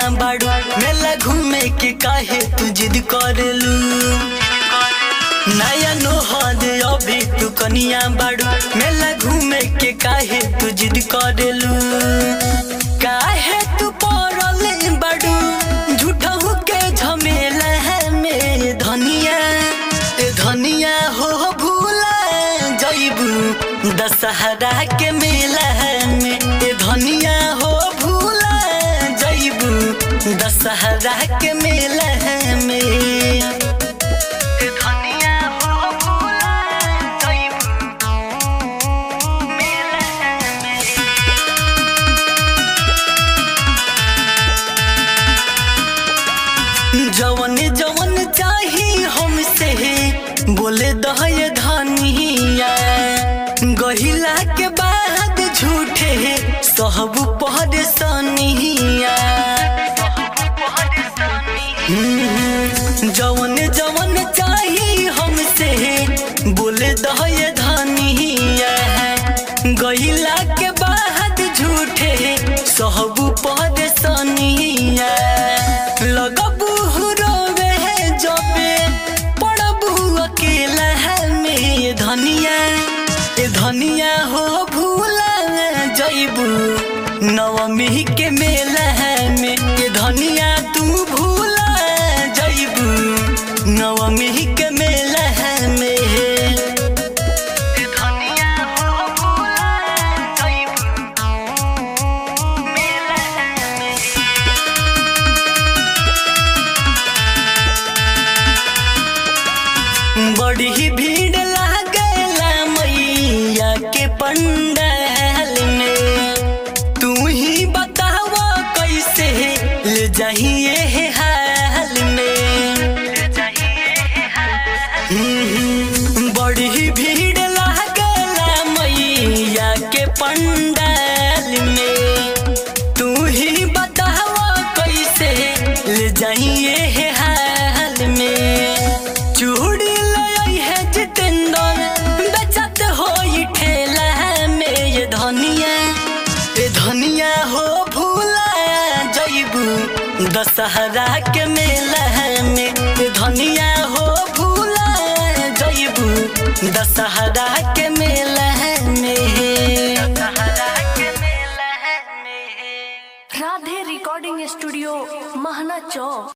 बाड़ू मेला घूमे के काहे तू जिद करेलू नया नोहद अभी तू कनिया बाड़ू मेला घूमे के काहे तू जिद करेलू काहे तू पड़ल बाड़ू झूठहू के झमेला है मेरे धनिया ए धनिया हो भूला जइबू दशहरा के मेला में ए धनिया हो भूला जइबू दशहरा के मेला में ए धनिया हो भूला जइबू मेला में जवन जवन चाही हमसे बोले दहय धनिया गहिला के बाद झूठे सहब पहर सनिया हम्म, जवन जवन चाही हमसे बोले दहय धनिया गहिला के बाद झूठे सहब पहर सनिया लगबू रोवे जबे पड़बू अकेला है में धनिया ए धनिया हो भूला जइबू नवमी के मेला है में ए धनिया तू भूला जइबू नवमी के मेला है में ए धनिया हो भूला जइबू मेला है में बड़ी भीड़ लागला मैया के पंडाल में तू ही बताव कैसे ले जाइए हाल में हम्म, बड़ी भीड़ लागला मैया के पंडाल में तू ही बताव कैसे ले जाइए हाल में चूड़ी लई है जितेंद्र बेचत हो ठेला में ये धनिया ये धनिया हो भूला जइबू दशहरा के मेला में ये धनिया हो भूला जइबू दशहरा के मेला में दशहरा के मेला में राधे रिकॉर्डिंग स्टूडियो महना चौक